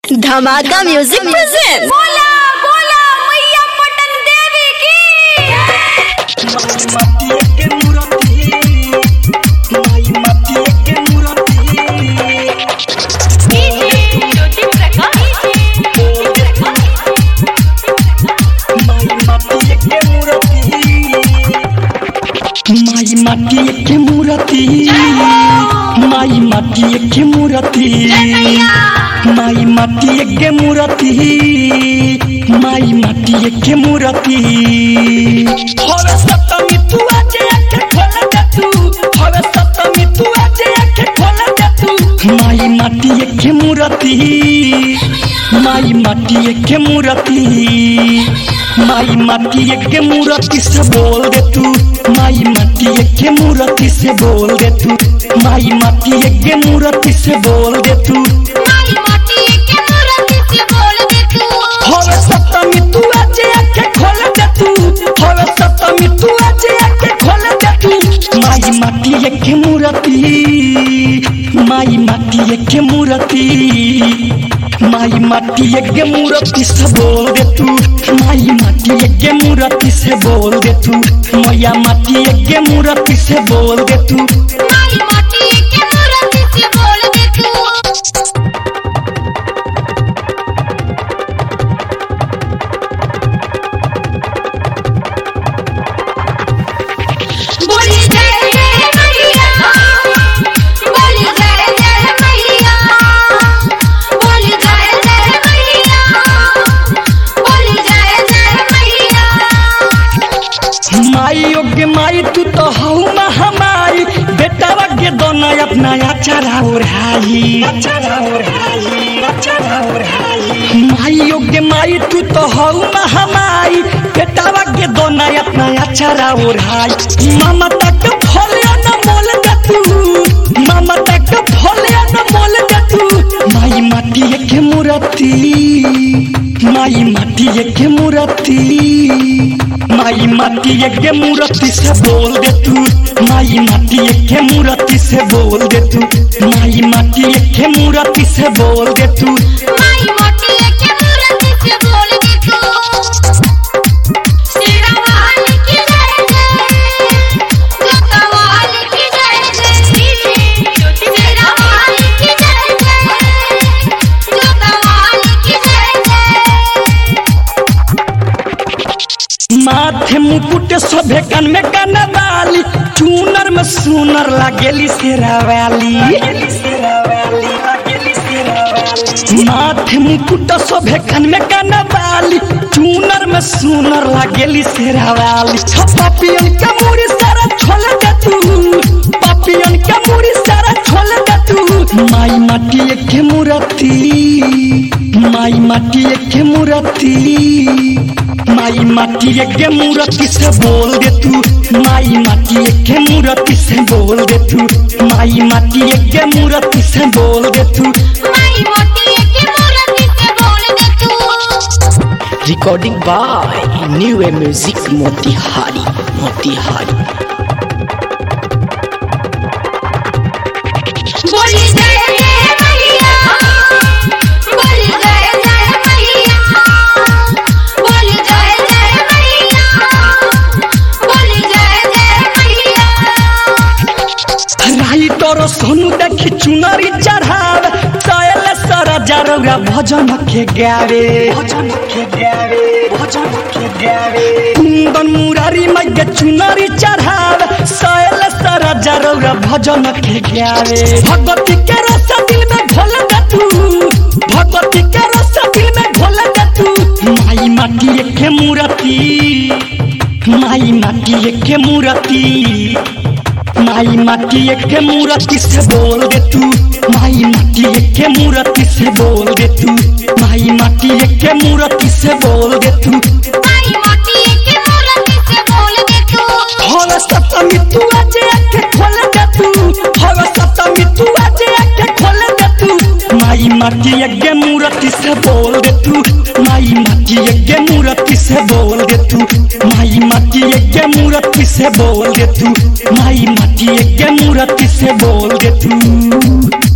धमाका music present बोला बोला मैया पटन देवी की ज्योति माई माटी के मूर्ति माई माटी के मूर्ति माई माटी के मूर्ति माई माटी के मूर्ति हवे सप्तमी तू आज आंखें खोल दे तू हवे सप्तमी तू आज आंखें खोल दे तू माई माटी के मूर्ति माई माटी के मूर्ति माई माटी के मूर्ति से बोल दे तू माई माटी के मूर्ति से बोल दे तू माई माटी के मूर्ति से बोल दे तू माई माटी के मूर्ति से बोल दे तू हवे सप्तमी तू आज आंखें खोल दे तू हवे सप्तमी तू आज आंखें खोल दे तू माई माटी के मूर्ति माई माटी के मूर्ति माई माटी के मूर्ति से बोल दे तू माई माटी के मूर्ति से बोल दे तू मैया माटी के मूर्ति से बोल दे तू माई माटी के मूर्ति से बोल दे तू बोली जय जय मैया बोली जय जय मैया बोली जय जय मैया बोली जय जय मैया माई योग्य माई तू तो हऊ महामाई बेटा वगे दोनों अपना अचारा ओढ़ाई माई योग्य माई तू तो हऊ महामाई बेटा वगे दोनों अपना अचारा ओढ़ाई मामा तक फलिया न मोल दे तू मामा तक फलिया न मोल दे तू माई माटी के मूर्ति माई माटी के मूर्ति माई माटी के मूर्ति से बोल दे तू माई माटी के मूर्ति से बोल दे तू माई माटी के मूर्ति से बोल दे तू माई मोटी के मूर्ति से बोल दे तू शेरावाली की जय जय जोतावाली की जय जय शेरावाली की जय जय जोतावाली की जय जय माथे मुकुट शोभे कान में कान वाली चूनर में सुनर लागेली शेरावाली माथे मुकुट शोभे कान में कान वाली चूनर में सुनर लागेली शेरावाली पापियन के मुड़ी सारा छोल दे तू पापियन के मुड़ी सारा छोल दे तू माई माटी के मूर्ति माई माटी के मूर्ति माई माटी के मूर्ति से बोल दे तू माई माटी के मूर्ति से बोल दे तू माई माटी के मूर्ति से बोल दे तू माई मोटी के मूर्ति से बोल दे तू recording by new A music Motihari Motihari बोली जय जय मैया बोली जय जय मैया बोली जय जय मैया बोली जय जय मैया राई तोरो सोनू देखी चुनरी चढ़ाव सायल सारा जरौरा भजन के गावे भजन के गावे भजन के गावे कुंदन मुरारी माई के चुनरी चढ़ाव सायल सारा जरौरा भजन के गावे भगवती के रस दिल में घोल दे तू भगवती के रस दिल में घोल दे तू माई माटी के मूर्ति माई माटी के मूर्ति माई माटी के मूर्ति से बोल दे तू माई माटी के मूर्ति से बोल दे तू माई माटी के मूर्ति से बोल दे तू माई मोटी के मूर्ति से बोल दे तू हवे सप्तमी तू आज आके खोल दे तू हवे सप्तमी तू आज आके खोल दे तू माई माटी के मूर्ति से बोल दे तू माई माटी के मूर्ति से बोल दे तू माई माटी के मूर्ति से बोल दे तू माई माटी के मूर्ति से बोल दे तू